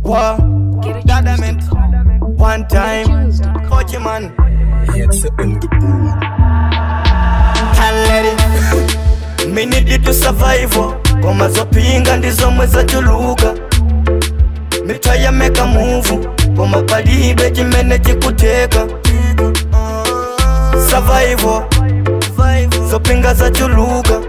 Wow, Dadament, one time, Kochi man, Kalleri, me need it to survive. Koma zopinga ndizomwe zachuluka mitaya meka move koma palibe chimene chikuteka survival zopinga zachuluka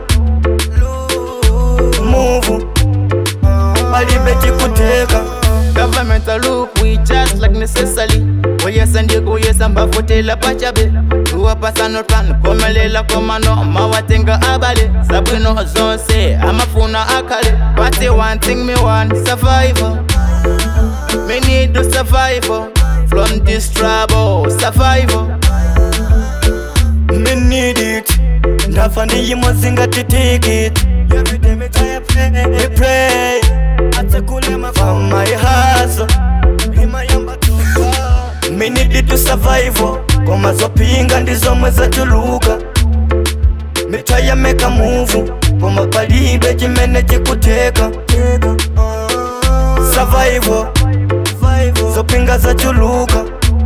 move palibe chikuteka Government a look, we just like necessary. Oh yes and you go yes and bafutela pachabe. Tuwa pasano plan, komelela komano, mawatenga abale. Sabino zonse, amafuna akale. But the one thing me want, survival. Me need to survival. From this trouble, survival. me need it ndafa ndiyimo zingatitiki it everyday me try to pray me pray atakulema from my hustle imayamba tuka me need it to survive koma zopinga ndizomwe zachuluka me try to make a move koma palibe chimene chikuteka survival zopinga zachuluka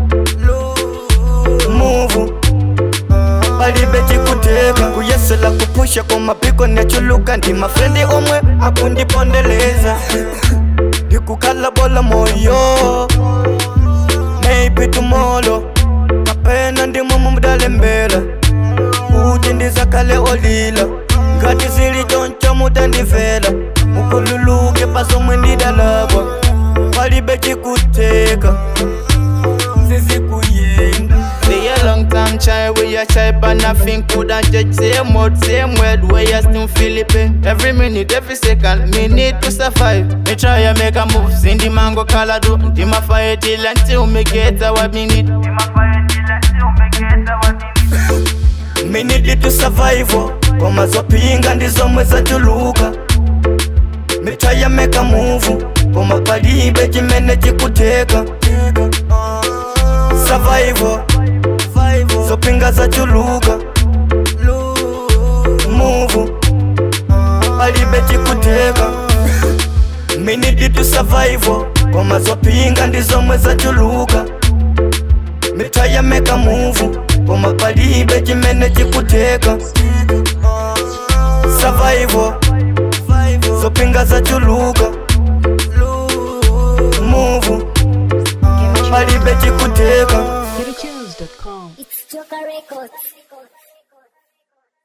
move palibe chikuteka kuyesela kupusha kwa mapiko nechuluka ndi mafrendi omwe akundipondeleza ndikukhala bola moyo maybe tomorrow kapena ndimwe mumudalembela kuti ndizakale olila ngati zili choncho mutandivela mukululuke pasomwe ndidalabwa palibe chikuteka zizikuyenda Stay a long time try we a try but nothing could and judge same word same word where you still feel it pain. Every minute every second me need to survive Me try and make a move in the mango color do Di ma fight till until me get what me need me need it to survive koma zopinga ndizomwe zachuluka me try to make a move koma palibe chimene chikuteka survival zopinga zachuluka move palibe chikuteka me need it to survive koma zopinga ndizomwe zachuluka me try to make a move koma palibe chimene chikuteka survival zopinga zachuluka move palibe chikuteka GetAtunes.com. It's Joker Records.